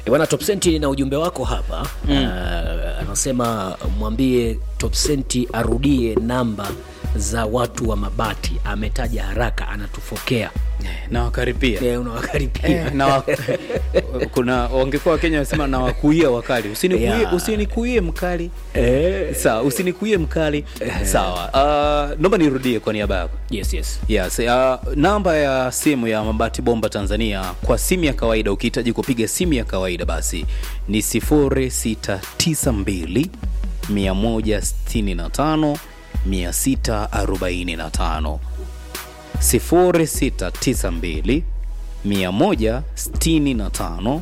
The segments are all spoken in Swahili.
E bwana Top Senti na ujumbe wako hapa mm. uh, anasema mwambie Top Senti arudie namba za watu wa mabati, ametaja haraka, anatufokea nawakaripia e, unawakaripia Eh, na wa- kuna wangekuwa wakenya wanasema na wakuia wakali usinikuie Yeah. usinikuie mkali Eh, sawa usinikuie mkali sawa uh, naomba nirudie kwa niaba yako yes, yes. Yes, uh, namba ya simu ya Mabati Bomba Tanzania kwa simu ya kawaida, ukihitaji kupiga simu ya kawaida basi ni 0692 165 645 0692 165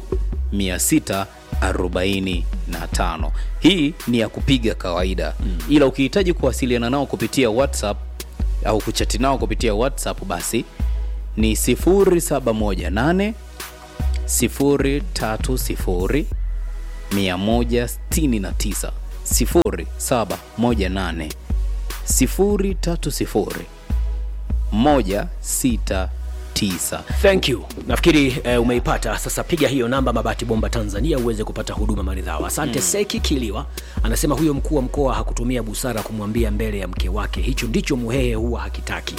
645. Hii ni ya kupiga kawaida mm. Ila ukihitaji kuwasiliana nao kupitia WhatsApp au kuchati nao kupitia WhatsApp basi ni 0718 030 169 0718 030 169 Thank you. Nafikiri eh, umeipata sasa. Piga hiyo namba Mabati Bomba Tanzania uweze kupata huduma maridhawa. Asante. Mm. Seki Kiliwa anasema huyo mkuu wa mkoa hakutumia busara kumwambia mbele ya mke wake, hicho ndicho Muhehe huwa hakitaki.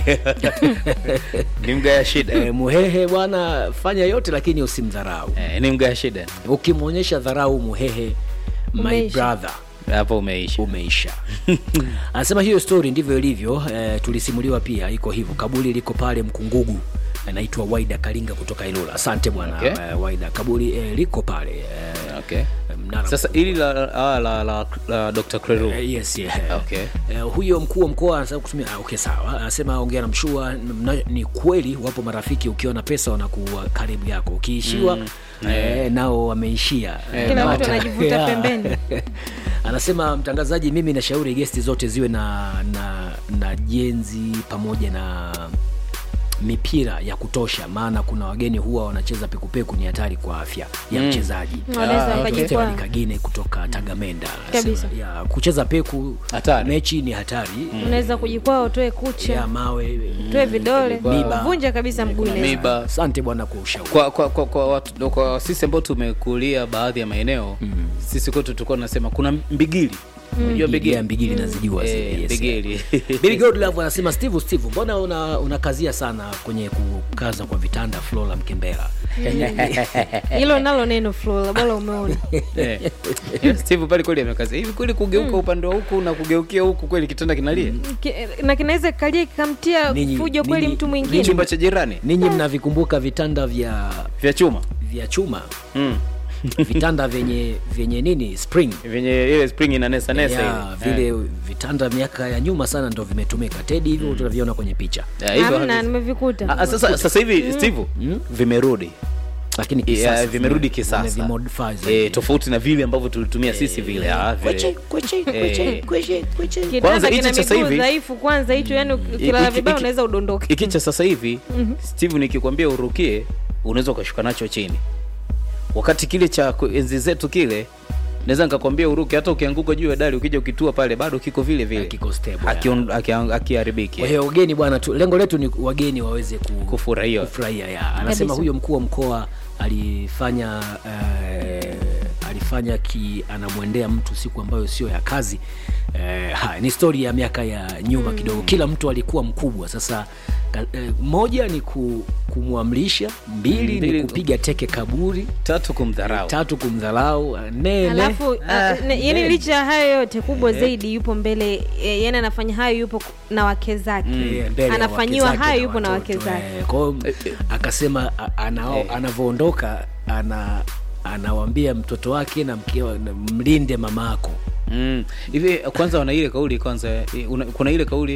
ni mgaya shida Eh, Muhehe bwana, fanya yote lakini usimdharau. eh, ni mgaya shida Ukimwonyesha dharau Muhehe, my Umeisha. brother hapo umeisha umeisha. Anasema hiyo story ndivyo ilivyo. Eh, tulisimuliwa pia, iko hivyo. Kaburi liko pale Mkungugu, anaitwa Waida Kalinga kutoka Ilula. Asante bwana Okay. eh, Waida. Kaburi eh, liko pale eh, okay. mnara sasa ili la, la, la, la, la Dr. Creru Eh, yes, yeah. Okay. Eh, huyo mkuu wa mkoa anasema kutumia ah, okay sawa anasema ongea na mshua mna- ni kweli wapo marafiki ukiwa na pesa wanakuwa karibu yako ukiishiwa eh, nao wameishia Eh, Kila na mtu hata- anajivuta Yeah. pembeni. anasema mtangazaji mimi nashauri gesti zote ziwe na na na jenzi pamoja na mipira ya kutosha maana kuna wageni huwa wanacheza pekupeku ni hatari kwa afya ya mchezaji Wanaweza Ah, wakajikwaa. Stefan Kagine kutoka Tagamenda anasema, Kabisa. ya, kucheza peku Hatari. mechi ni hatari unaweza kujikwaa utoe ya kucha mawe utoe vidole Miba. vunja kabisa mguu inaweza. miba asante bwana kwa ushauri kwa, kwa, kwa, kwa, watu, kwa sisi ambao tumekulia baadhi ya maeneo mm. sisi kwetu tulikuwa tunasema kuna mbigili unajua mbigili Yeah, mbigili nazijua zile, Eh, yes. mbigili Billy Godlove anasema Steve Steve, mbona una unakazia sana kwenye kukaza kwa vitanda Flora Mkembera? hilo nalo neno Flora, bora umeona Eh. Eh, Steve pale kweli amekaza hivi kweli kugeuka upande wa huku na kugeukia huku kweli kitanda kinalia Ki- na kinaweza kikalia kikamtia Ninyi- fujo kweli ninyi- mtu ni mwingine chumba cha jirani Ninyi mnavikumbuka vitanda vya vya chuma vya chuma mm. vitanda vyenye vyenye nini spring vyenye ile spring inanesa nesa ya, ile vile vitanda miaka ya nyuma sana ndo vimetumika tedi hivyo tunaviona kwenye picha Eh, hivyo hamna havi- nimevikuta Ah, ah, sasa sasa hivi Steve vimerudi lakini Yeah, kisasa vimerudi vime- kisasa vimemodify eh, zaidi. tofauti na vile ambavyo tulitumia sisi vile ah, vile. Kweche, kweche, kweche, Eh. kweche, kweche. Kwanza kitanda hichi kina sasa miguu hivi- dhaifu kwanza hicho yani ukilala Iki- vibaya iki- unaweza udondoke hiki cha sasa hivi steve nikikwambia urukie unaweza ukashuka nacho chini wakati kile cha ku- enzi zetu kile naweza nikakwambia uruke hata ukianguka juu ya dari ukija ukitua pale bado kiko vile vile Kiko stable, Hakion- haki- hakiharibiki kwa hiyo wageni bwana tu, lengo letu ni wageni waweze ku, kufurahia kufurahia ya anasema Kabisa. huyo mkuu wa mkoa alifanya eh, alifanya ki anamwendea mtu siku ambayo sio ya kazi eh, ha, ni stori ya miaka ya nyuma kidogo kila mtu alikuwa mkubwa sasa ka- eh, moja ni ku, kumwamrisha mbili, Mbili- ni kupiga teke kaburi tatu kumdharau tatu kumdharau nene alafu Ah, uh, yani nene. licha ya hayo yote kubwa zaidi yupo mbele eh, yani anafanya hayo yupo ku- na wake zake Eh, mbele ya anafanyiwa wake zake hayo yupo na watoto, wake zake eh, kwa hiyo akasema a- anao- anavyoondoka ana anawambia mtoto wake na mkewa na mlinde mama ako Mm. hivi kwanza wana ile kauli kwanza eh, una, kuna ile kauli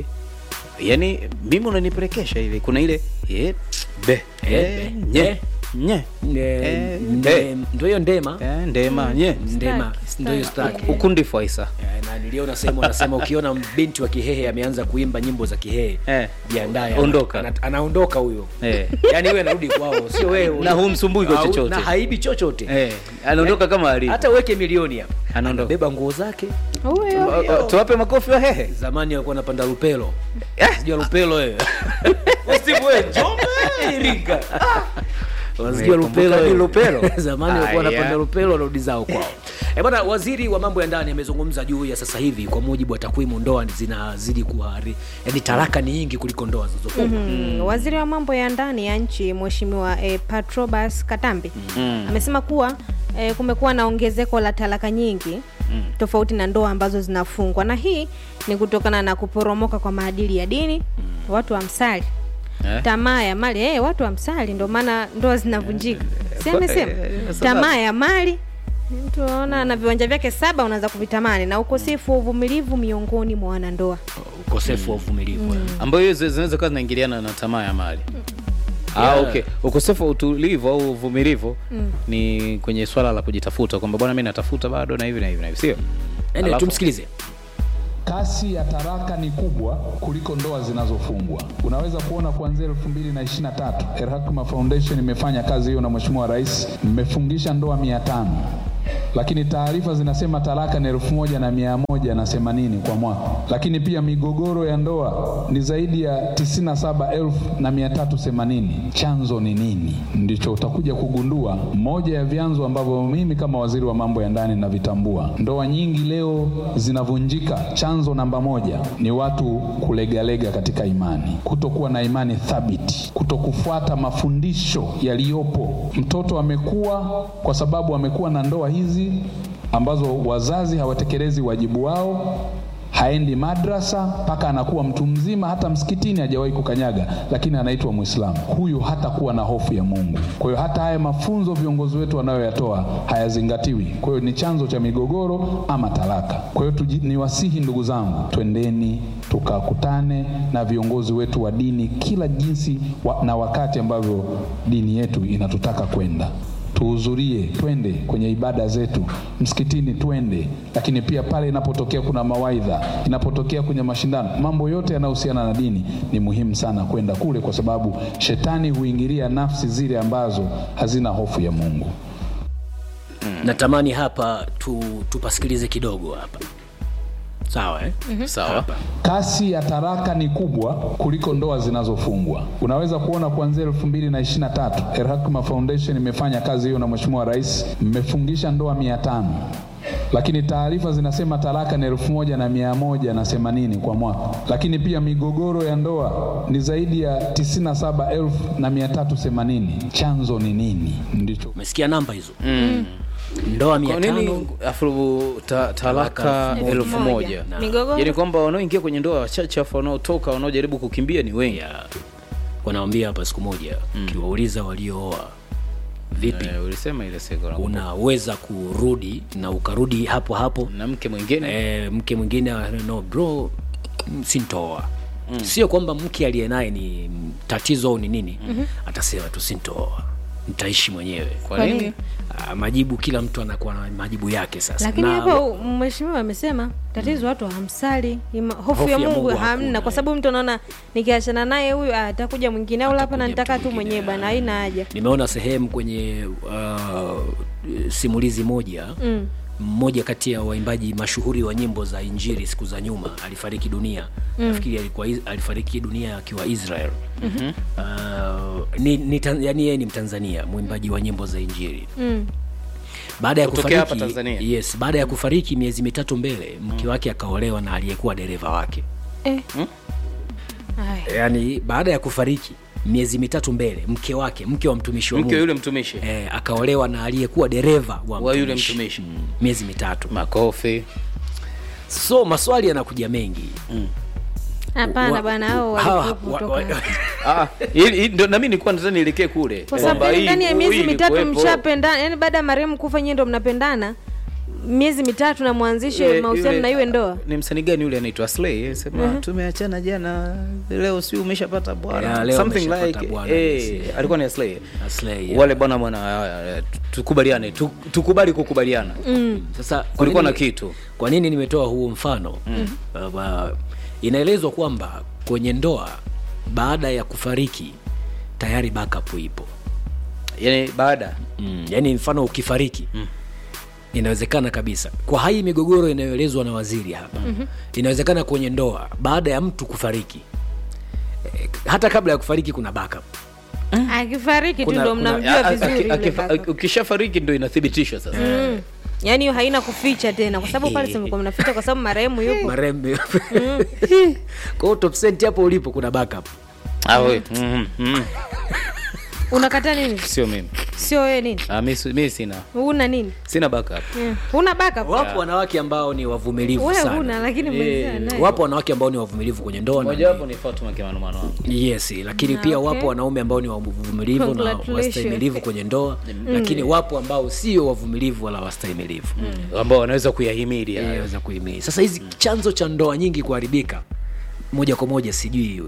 yani mimi unanipelekesha hivi kuna ile eh, be Eh, eh, be, nye eh. nye Eh, eh. ndo hiyo ndema eh, ndema nye ndema Staki, ndo hiyo staki. staki ukundi faisa Eh, na niliona sehemu anasema ukiona binti wa kihehe ameanza kuimba nyimbo za kihehe Eh. jiandaye Ondoka. ana- anaondoka huyo eh. yaani wewe anarudi kwao sio wewe Na humsumbui kwa Au- chochote. na haibi chochote Eh, anaondoka kama alivyo. hata uweke milioni hapa Anaondoka. anabeba nguo zake huyo O- o- tuwape makofi wa hehe zamani alikuwa anapanda lupelo sijua lupelo wewe Steve wewe Njombe Iringa Unasikia Umekumbuka Lupelo ni eh? Lupelo? zamani walikuwa Aya. wanapanda Lupelo wanarudi zao kwao. Eh bwana, waziri wa mambo ya ndani amezungumza juu ya sasa hivi, kwa mujibu wa takwimu, ndoa zinazidi kuhari, yani talaka ni nyingi kuliko ndoa zilizofungwa. Mm, waziri wa mambo ya ndani ya nchi mheshimiwa eh, Patrobas Katambi amesema kuwa eh, kumekuwa na ongezeko la talaka nyingi tofauti na ndoa ambazo zinafungwa, na hii ni kutokana na kuporomoka kwa maadili ya dini, watu wa msali Eh? tamaa ya mali eh, watu wa msali ndio maana ndoa zinavunjika. Si amesema eh, eh, sasa- tamaa ya mali mtu aona na viwanja vyake saba unaweza kuvitamani, na ukosefu wa uvumilivu miongoni mwa wanandoa. Ukosefu wa uvumilivu eh. ambayo hiyo zi- zinaweza kuwa zinaingiliana na tamaa ya mali Ah, okay. Ukosefu wa utulivu au uvumilivu ni kwenye swala la kujitafuta kwamba bwana, mi natafuta bado na hivi na hivi na hivi, sio? Anyway, Alafu- tumsikilize. Kasi ya taraka ni kubwa kuliko ndoa zinazofungwa. Unaweza kuona kuanzia 2023 El Hakma Foundation imefanya kazi hiyo na Mheshimiwa Rais, mmefungisha ndoa mia tano lakini taarifa zinasema talaka ni elfu moja na mia moja na themanini kwa mwaka, lakini pia migogoro ya ndoa ni zaidi ya tisini na saba elfu na mia tatu themanini. Chanzo ni nini? Ndicho utakuja kugundua. Moja ya vyanzo ambavyo mimi kama waziri wa mambo ya ndani navitambua, ndoa nyingi leo zinavunjika. Chanzo namba moja ni watu kulegalega katika imani, kutokuwa na imani thabiti, kutokufuata mafundisho yaliyopo. Mtoto amekuwa kwa sababu amekuwa na ndoa hizi ambazo wazazi hawatekelezi wajibu wao, haendi madrasa mpaka anakuwa mtu mzima, hata msikitini hajawahi kukanyaga, lakini anaitwa Mwislamu. Huyu hatakuwa na hofu ya Mungu. Kwa hiyo hata haya mafunzo viongozi wetu wanayoyatoa hayazingatiwi. Kwa hiyo ni chanzo cha migogoro ama talaka. Kwa hiyo tuji- niwasihi ndugu zangu, twendeni tukakutane na viongozi wetu wa dini kila jinsi wa, na wakati ambavyo dini yetu inatutaka kwenda tuhudhurie, twende kwenye ibada zetu msikitini, twende. Lakini pia pale inapotokea kuna mawaidha, inapotokea kwenye mashindano, mambo yote yanayohusiana na dini, ni muhimu sana kwenda kule, kwa sababu shetani huingilia nafsi zile ambazo hazina hofu ya Mungu. Natamani hapa tu, tupasikilize kidogo hapa, sawa eh? Sawa. Kasi ya taraka ni kubwa kuliko ndoa zinazofungwa. Unaweza kuona kuanzia 2023 El Hakma Foundation imefanya kazi hiyo na Mheshimiwa Rais, mmefungisha ndoa mia tano lakini taarifa zinasema talaka ni elfu moja na mia moja na themanini kwa mwaka, lakini pia migogoro ya ndoa ni zaidi ya tisini na saba elfu na mia tatu themanini. Chanzo ni nini? Ndicho Umesikia namba hizo ndoa mia Kwa tano nini afu ta, talaka Talaka elfu elfu moja moja. Na- Migogoro yaani kwamba wanaoingia kwenye ndoa wachache afu wanaotoka wanaojaribu kukimbia ni wengi ya wanawambia hapa siku moja ukiwauliza waliooa vipi Eh, ulisema ile siku na- unaweza kurudi na ukarudi hapo hapo na mke mwingine e, mke mwingine ah, no bro mm, sintoa sio kwamba mke aliye naye ni mm, tatizo au ni nini atasema tu sintoa nitaishi mwenyewe kwa Kwa nini nini? Ah, majibu kila mtu anakuwa na majibu yake sasa lakini Na- hapo mheshimiwa amesema tatizo watu hamsali Ima- hofu ya mungu hamna hakuna, kwa eh. sababu mtu anaona nikiachana naye huyu ah, atakuja mwingine au hapa na Atakuja nitaka mtu tu mwingine, mwenyewe bwana haina haja nimeona sehemu kwenye uh, simulizi moja Mm. mmoja kati ya waimbaji mashuhuri wa nyimbo za injili siku za nyuma alifariki dunia nafikiri alikuwa is- alifariki dunia akiwa israel mm-hmm. uh, ni, ni, Tan- yani yeye ni mtanzania mwimbaji wa nyimbo za injili Mm. baada ya Kutokea hapa kufariki Tanzania? yes baada ya kufariki miezi mitatu mbele mke wake akaolewa na aliyekuwa dereva wake Eh. Ai. yaani baada ya kufariki miezi mitatu mbele mke wake mke wa mtumishi wa mke Mungu yule mtumishi eh, akaolewa na aliyekuwa dereva wa, Wa yule mtumishi. Mm, miezi mitatu makofi so maswali yanakuja mengi hapana Wa- bwana hao hawa- walikuwa wa- wa- kutoka Ah, ili- ili- ndo nami nilikuwa nataka nielekee kule kwa sababu Kwamba hii- ndani ya hii miezi mitatu ilikuwepo. mshapendana yani baada ya marehemu kufa nyie ndo mnapendana miezi mitatu na mwanzishe Yule- mahusiano yule- na iwe ndoa ni msanii gani yule anaitwa Slay sema tumeachana jana leo si umeshapata Yeah, bwana leo something umeshapata like bwana, eh, yes. alikuwa ni Slay Aslay, yeah. wale bwana bwana eh, tukubaliane tu- tukubali kukubaliana sasa kwa kulikuwa na nini- kitu kwa nini nimetoa huo mfano uh, uh, inaelezwa kwamba kwenye ndoa baada ya kufariki tayari backup ipo yani baada mm, yaani mfano ukifariki mm. inawezekana kabisa kwa hai migogoro inayoelezwa na waziri hapa mm-hmm. inawezekana kwenye ndoa baada ya mtu kufariki eh, hata kabla ya kufariki kuna backup akifariki tu Kuna- ndo kuna- mnamjua A- a- vizuri aki- yule akifa- kaka. ukishafariki ndo inathibitishwa sasa Mm. yaani hiyo haina kuficha tena kwa sababu pale simekuwa mnaficha kwa sababu marehemu yupo marembe kwao top cent hapo ulipo kuna backup Ah, we, mm, mm. unakata nini sio mimi sio wewe nini Ah, mi si- mi sina una nini sina backup Mm. una backup wapo wanawake ambao ni wavumilivu wewe sana huna lakini mwenzia naye wapo wanawake ambao ni wavumilivu kwenye ndoa na mojawapo ni fatuma kimanumano wangu yes lakini Ah, pia okay. wapo wanaume ambao ni wavumilivu na Congratulations. wastahimilivu kwenye ndoa lakini wapo ambao sio wavumilivu wala wastahimilivu ambao wanaweza kuyahimidi hayo. weza kuhimili sasa hizi chanzo cha ndoa nyingi kuharibika moja kwa moja sijui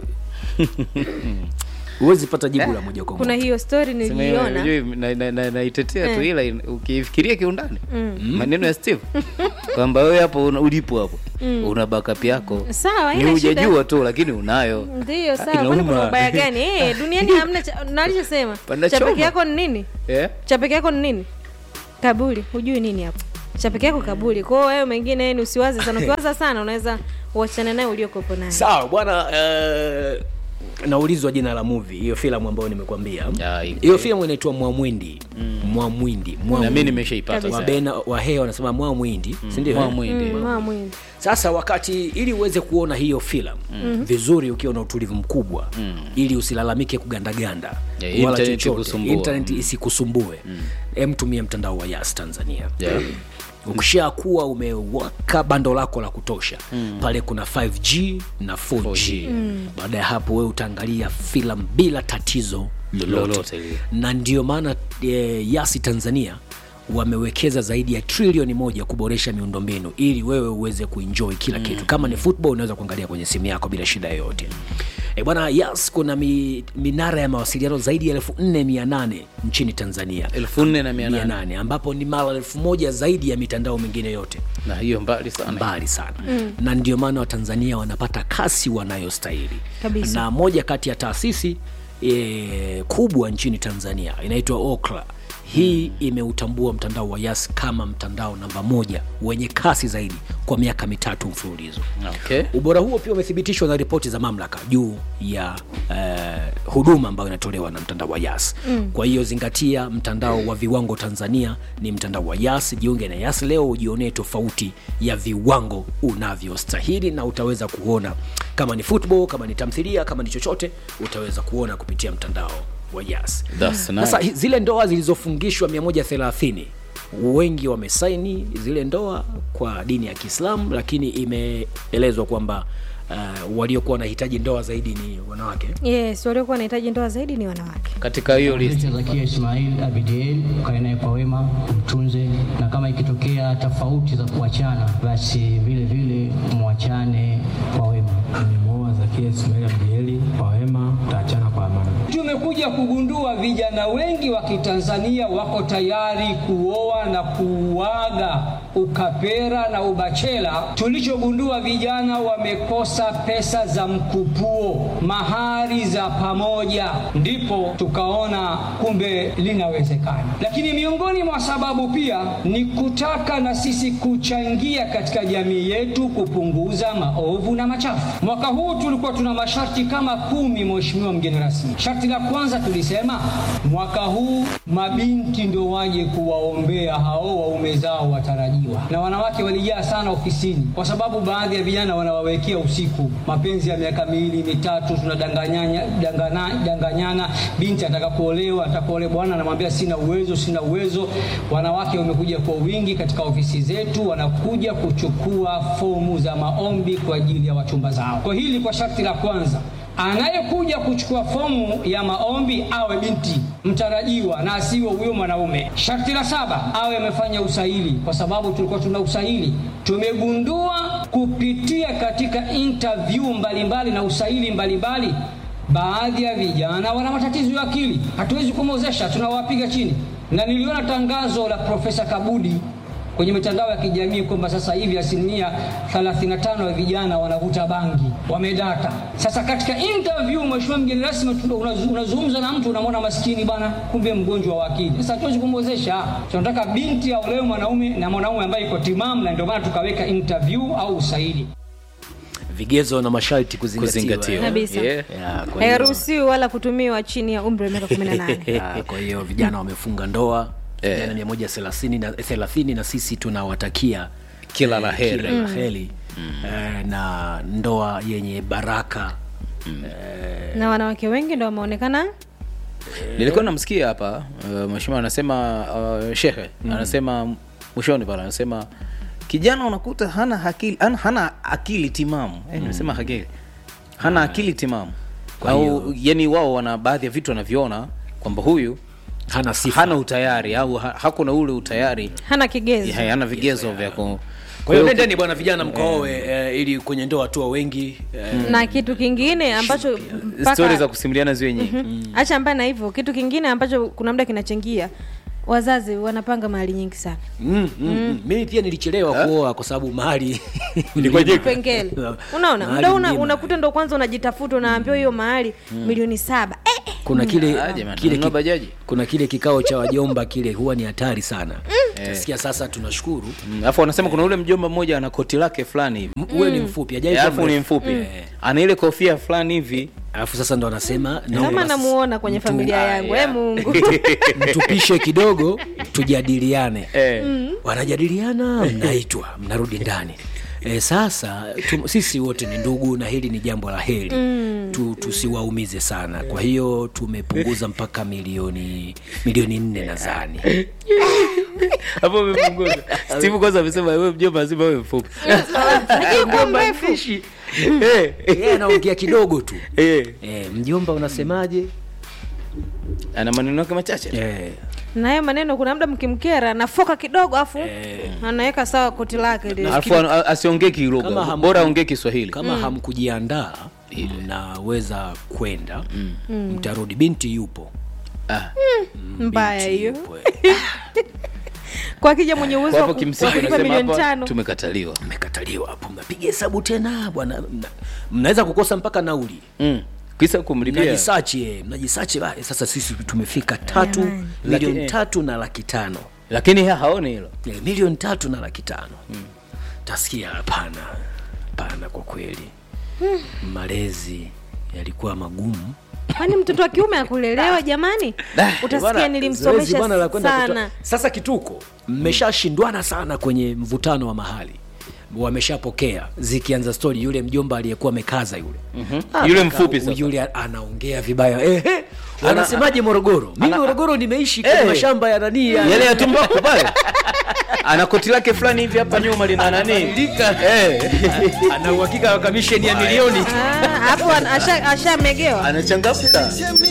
huwezi pata jibu la moja kwa kuna moja hiyo story Sema, niliiona unajua, na- na- na- naitetea tu Eh. ila in- ukifikiria kiundani maneno ya steve kwamba wewe hapo una- ulipo hapo una backup yako sawa ni haina shida. hujajua tu lakini unayo ndiyo Ah, sawa kwani kuna inauma. ubaya gani eh, duniani hamna cha- nalichosema Pana cha peke choma. yako ni nini Eh? cha peke yako ni nini kaburi hujui nini hapo cha peke yako kaburi kwao wewe mengine yani usiwaze sana ukiwaza sana unaweza uachane naye uliokopo naye sawa bwana eh, naulizwa jina la movie hiyo filamu ambayo nimekwambia Ya, iko. hiyo filamu inaitwa mwamwindi mwamwindi na mi Mwamwindi. nimeshaipata Kabisa. sasa. wabena wahea wanasema mwamwindi sindio Mwamwindi. Mm, mama mwindi sasa wakati ili uweze kuona hiyo filamu mm. vizuri ukiwa na utulivu mkubwa mm. ili usilalamike kugandaganda Yeah, wala internet chochote ikusumbue. internet isikusumbue mm. tumia mtandao wa yas tanzania Yeah. ukishakuwa umewaka bando lako la kutosha mm. pale kuna 5g na 4g, 4G. baada ya hapo wewe utaangalia filamu bila tatizo lolote, Lolote lile. na ndio maana e, yasi tanzania wamewekeza zaidi ya trilioni moja kuboresha miundombinu ili wewe uweze kuenjoy kila kitu kama ni football unaweza kuangalia kwenye simu yako bila shida yoyote e bwana yas kuna mi, minara ya mawasiliano zaidi ya elfu nne mia nane nchini tanzania elfu nne na mia mia nane nane ambapo ni mara elfu moja zaidi ya mitandao mingine yote na hiyo mbali sana mbali sana mm. na ndio maana watanzania wanapata kasi wanayostahili Kabisa. na moja kati ya taasisi e, kubwa nchini tanzania inaitwa okra hii imeutambua mtandao wa yas kama mtandao namba moja wenye kasi zaidi kwa miaka mitatu mfululizo okay. ubora huo pia umethibitishwa na ripoti za mamlaka juu ya uh, huduma ambayo inatolewa na mtandao wa yas mm. kwa hiyo zingatia mtandao wa viwango tanzania ni mtandao wa yas jiunge na yas leo ujionee tofauti ya viwango unavyostahili na utaweza kuona kama ni football kama ni tamthilia kama ni chochote utaweza kuona kupitia mtandao wa yas That's nice. sasa hi- zile ndoa zilizofungishwa 130 wengi wamesaini zile ndoa kwa dini ya kiislamu lakini imeelezwa kwamba uh, waliokuwa wanahitaji ndoa zaidi ni wanawake yes waliokuwa wanahitaji ndoa zaidi ni wanawake katika hiyo list Mzee Zakia Ismail Abidiel, ukae naye kwa wema, mtunze, na kama ikitokea tofauti za kuachana, basi vile vile mwachane kwa wema. Nimemuoa Zakia Ismail Abdieli kwa wema, taachana kwa amani. Tumekuja kugundua vijana wengi wa Kitanzania wako tayari kuoa na kuuaga ukapera na ubachela. Tulichogundua vijana wamekosa pesa za mkupuo, mahari za pamoja, ndipo tukaona kumbe linawezekana. Lakini miongoni mwa sababu pia ni kutaka na sisi kuchangia katika jamii yetu kupunguza maovu na machafu. Mwaka huu tulikuwa tuna masharti kama kumi, Mheshimiwa mgeni rasmi. Sharti la kwanza tulisema mwaka huu mabinti ndio waje kuwaombea hao waume zao watarajiwa, na wanawake walijaa sana ofisini, kwa sababu baadhi ya vijana wanawawekea usiku mapenzi ya miaka miwili mitatu, tunadanganyana dangana, danganyana. Binti anataka kuolewa, anataka kuolewa, bwana anamwambia sina uwezo, sina uwezo. Wanawake wamekuja kwa wingi katika ofisi zetu, wanakuja kuchukua fomu za maombi kwa ajili ya wachumba zao. Kwa hili kwa sharti la kwanza anayekuja kuchukua fomu ya maombi awe binti mtarajiwa na asiwe huyo mwanaume. Sharti la saba awe amefanya usahili, kwa sababu tulikuwa tuna usahili. Tumegundua kupitia katika interview mbalimbali na usahili mbalimbali, baadhi ya vijana wana matatizo ya akili, hatuwezi kumwozesha, tunawapiga chini. Na niliona tangazo la Profesa Kabudi kwenye mitandao ya kijamii kwamba sasa hivi asilimia 35 ya vijana wanavuta bangi, wamedata. Sasa katika interview, mheshimiwa mgeni rasmi, tuna- unaz- unazungumza na mtu unamwona maskini bana, kumbe mgonjwa wa akili. Sasa hatuwezi kumwezesha, tunataka binti aolewe mwanaume na mwanaume ambaye iko timamu, na ndio maana tukaweka interview au usaili. vigezo na masharti kuzingatiwa kuzingatiwa Kabisa. yeah. Ya, kwa hiyo- hairuhusiwi wala kutumiwa chini ya umri wa miaka kumi na nane Ya, kwa hiyo vijana wamefunga ndoa Eh. vijana mia moja thelathini na thelathini na sisi tunawatakia Kila la eh, heri. kila la heri eh, na ndoa yenye baraka eh, na wanawake wengi ndo wameonekana nilikuwa namsikia hapa uh, mheshimiwa anasema uh, shehe anasema mwishoni pale anasema kijana unakuta hana akili hana, hana akili timamu eh, nimesema akili hana akili timamu Kwa au hiyo- yani wao wana baadhi ya vitu wanavyoona kwamba huyu hana sifa hana utayari au ha, hakuna ule utayari hana kigezo ya, hana vigezo vya ku kwa hiyo nendeni bwana vijana mkaoe eh, ili kwenye ndoa tu wengi eh, na kitu kingine ambacho mpaka- stori za kusimuliana ziwe nyingi acha mbaya na hivyo kitu kingine ambacho kuna muda kinachangia wazazi wanapanga mahali nyingi sana mm, mm, mm. mimi pia nilichelewa kuoa kwa sababu mahali pengele unaona Mahali muda una, mlima. unakuta ndo kwanza unajitafuta unaambiwa hiyo mahali milioni saba eh, eh. kuna kile, Ah, jamani, kile nunua ki- bajaji. kuna kile kikao cha wajomba kile huwa ni hatari sana tasikia sasa tunashukuru Mm, alafu wanasema kuna ule mjomba mmoja ana koti lake fulani hivi M- uwe ni mfupi hajai kuwa alafu ni mrefu. mfupi Eh. ana ile kofia fulani hivi alafu sasa ndo anasema kama naomba namuona kwenye mtu- familia yangu e mungu mtupishe kidogo tujadiliane eh. wanajadiliana mnaitwa mnarudi ndani E, sasa tu, sisi wote ni ndugu na hili ni jambo la heri mm. tu, tusiwaumize sana kwa hiyo tumepunguza mpaka milioni milioni nne nadhani hapo umepunguza steve kwanza amesema wewe mjomba lazima wewe mfupi Ningekuwa mrefu Eh, yeye anaongea kidogo tu eh. e, mjomba unasemaje ana maneno yake machache e, na hayo maneno kuna muda mkimkera nafoka kidogo afu anaweka sawa koti lake lile. alafu a- asiongee Kama kilugha hamu- bora aongee kiswahili kama hamkujiandaa mnaweza kwenda mtarudi binti yupo Ah. mbaya Binti hiyo yupo, eh. kwa kija mwenye uwezo kwa wa hapo ku- kimsingi wa kulipa unasema milioni hapa tano tumekataliwa mmekataliwa hapo mnapiga hesabu tena bwana mna- mnaweza kukosa mpaka nauli mm. kisa kumlipia mnajisachi eh, mnajisachi ba- sasa sisi tumefika tatu Jamani. milioni Laki- tatu na laki tano lakini ha- haoni hilo Eh, milioni tatu na laki tano tasikia hapana hapana kwa kweli malezi yalikuwa magumu kwani mtoto wa kiume akulelewa jamani utasikia Bwana, zoezi nilimsomesha bwana la kwenda sana kutoa- sasa kituko mmeshashindwana sana kwenye mvutano wa mahali wameshapokea zikianza stori yule mjomba aliyekuwa amekaza yule Ah, Yule kaka, mfupi sasa. yule anaongea vibaya ehe anasemaje morogoro mimi ana- morogoro nimeishi kwenye Eh. mashamba ya nanii ya- yale ya tumbaku pale ana koti lake fulani hivi hapa nyuma lina nani eh. ana uhakika wa kamisheni ya milioni Ah, hapo ana- asha- ashamegewa anachangamka